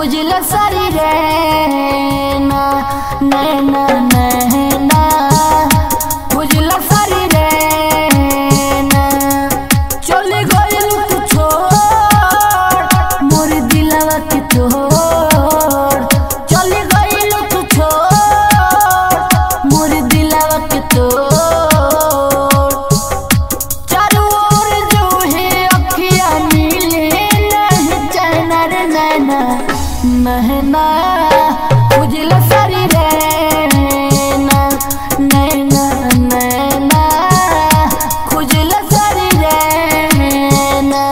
खुजल सारी रे ना नैना नैना खुजल सारी रे ना चले गइल तू छोड़ मोर दिलवा के तोड़ चले गइल तू छोड़ मोर दिलवा के तोड़ चारों ओर जो है अखियाँ नीले नहीं चैना रे नैना नैना उजला सारी रे ना नैना नैना खुजला सारी रे ना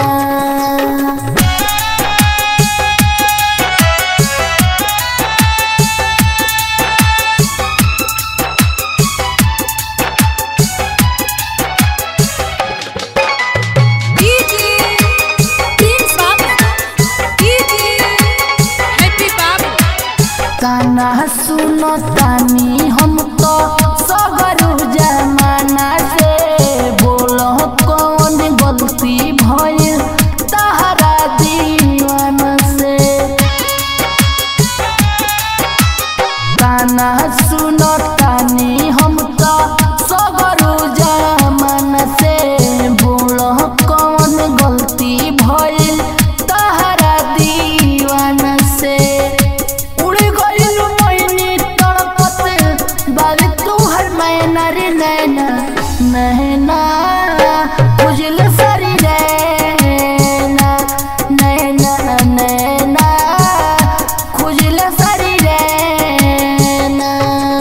Gigi, Prince Babu, Gigi, Happy Babu. काना सुनो तानी हम तो सगरू जमाना से बोलो कौन गलती भइल तहरा दीवाना से काना सुनो तानी हम तो सगरू जमाना से बोलो कौन गलती भइल तहरा दीवाना से उड़ गइल मैनी तड़पत बाली तू हर मैना रे नैना नैना उजल सारी रैना नैना नैना खुजल सारी रैना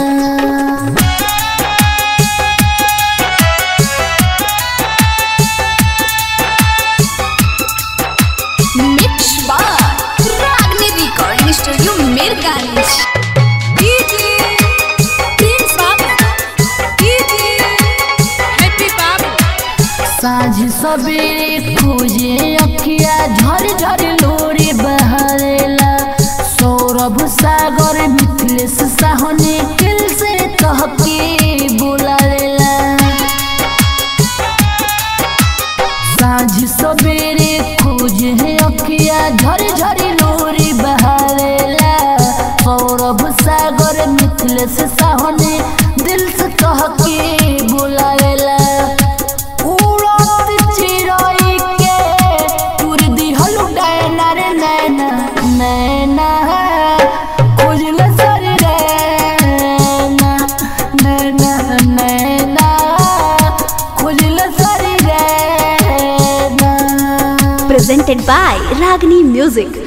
Mix by Ragni Recording Studio, Mirganj. Gigi, Prince Babu, Gigi, Happy Babu. साँझ सवेरे खोजे अखिया झर झर लोरी बहरेला सौरभ सागर मिथिलेश साहनी दिल से कहके बुलावेला साँझ सवेरे खोजे अखिया झर झर लोरी बहरेला सौरभ सागर मिथिलेश साहनी दिल से कहके बुलावेला उड़त चिड़ै के उड़ दिहल डैना रे नैना नैना खोजल सर रैना नैना नैना खोजल सर रैना presented by Ragini Music.